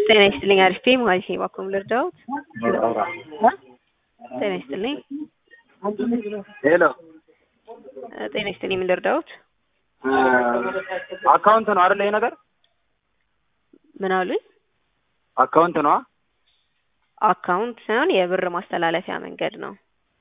ጤና ይስጥልኝ አሪፍ ማለት ነው። እባክዎ ልርዳዎት? ጤና ይስጥልኝ። ሄሎ ጤና ይስጥልኝ ምን ልርዳዎት? አካውንት ነው አይደል? ይሄ ነገር ምን አሉኝ? አካውንት ነው። አካውንት ሳይሆን የብር ማስተላለፊያ መንገድ ነው።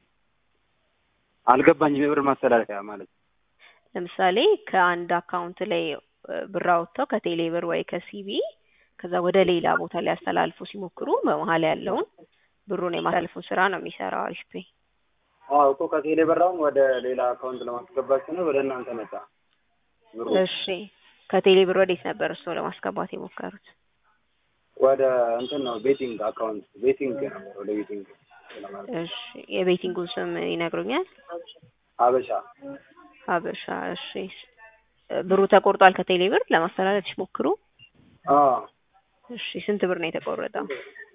አልገባኝም። የብር ማስተላለፊያ ማለት ለምሳሌ ከአንድ አካውንት ላይ ብር አውጥተው ከቴሌ ብር ወይ ከሲቢ ከዛ ወደ ሌላ ቦታ ሊያስተላልፉ ሲሞክሩ በመሀል ያለውን ብሩን የማስተላለፉን ስራ ነው የሚሰራው አሪፍ ፔይ። አዎ እኮ ከቴሌ ብራውን ወደ ሌላ አካውንት ለማስገባት ነው ወደ እናንተ መጣ ብሩ። እሺ ከቴሌ ብር ወዴት ነበር እሱ ለማስገባት የሞከሩት? ወደ እንትን ነው ቤቲንግ አካውንት ቤቲንግ ነበር ወደ ቤቲንግ እሺ የቤቲንጉን ስም ይነግሩኛል? ሀበሻ ሀበሻ። እሺ ብሩ ተቆርጧል ከቴሌ ብር ለማስተላለፍ ሲሞክሩ? አዎ እሺ ስንት ብር ነው የተቆረጠው?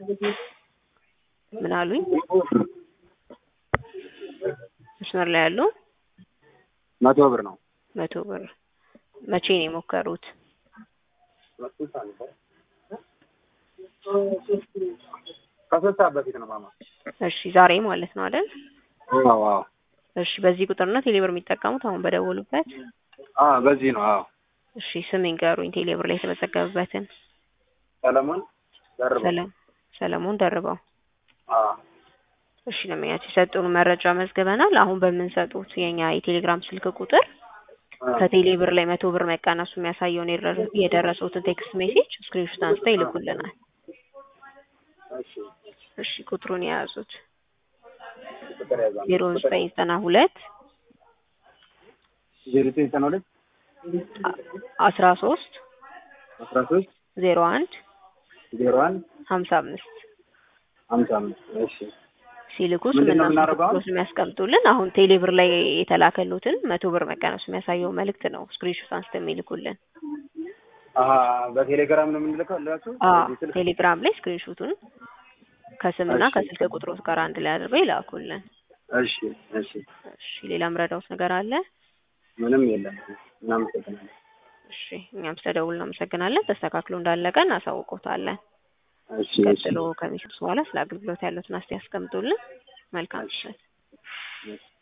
ምን አሉኝ? መስመር ላይ ያሉ መቶ ብር ነው። መቶ ብር መቼ ነው የሞከሩት? ከሶስት ሰዓት በፊት ነው ማማ። እሺ ዛሬ ማለት ነው አይደል? አዎ አዎ እሺ በዚህ ቁጥር ነው ቴሌብር የሚጠቀሙት አሁን በደወሉበት? አዎ በዚህ ነው። አዎ እሺ ስም ይንገሩኝ ቴሌብር ላይ የተመዘገበበትን። ሰለሞን ደርበው። ሰለም ሰለሞን ደርበው። አዎ እሺ ለምኛቸው የሰጡን መረጃ መዝግበናል። አሁን በምንሰጡት የኛ የቴሌግራም ስልክ ቁጥር ከቴሌ ብር ላይ መቶ ብር መቀነሱ የሚያሳየውን የደረ- የደረሰውትን ቴክስት ሜሴጅ ስክሪንሾት አንስተው ይልኩልናል። እሺ እሺ ቁጥሩን የያዙት ቁጥር ያዛ ዜሮ ዘጠኝ ዘጠና ሁለት ዜሮ ዘጠኝ ዘጠና ሁለት አስራ ሶስት አስራ ሶስት ዜሮ አንድ ዜሮ አንድ ሀምሳ አምስት ሀምሳ አምስት እሺ ሲልኩ ምንድን ስምና ነው የምናደርገው አሁን? ስልክ የሚያስቀምጡልን አሁን ቴሌብር ላይ የተላከሉትን መቶ ብር መቀነሱ የሚያሳየው መልእክት ነው ስክሪንሾት አንስተው የሚልኩልን። አሀ በቴሌግራም ነው የምንልከው ላችሁ አዎ በዚህ ስልክ? ቴሌግራም ላይ ስክሪንሾቱን ከስምና እሺ። ከስልክ ቁጥሮት ጋር አንድ ላይ አድርገው ይላኩልን። እሺ እሺ እሺ ሌላ ምረዳውት ነገር አለ? ምንም የለም እናመሰግናለን እሺ እኛም ስለደውል እናመሰግናለን። ተስተካክሎ እንዳለቀ እናሳውቆታለን። እሺ እሺ ቀጥሎ ከሚሰጡት በኋላ ስለ አገልግሎት ያሉትን አስተያየት ያስቀምጡልን። መልካም ምሽት። እሺ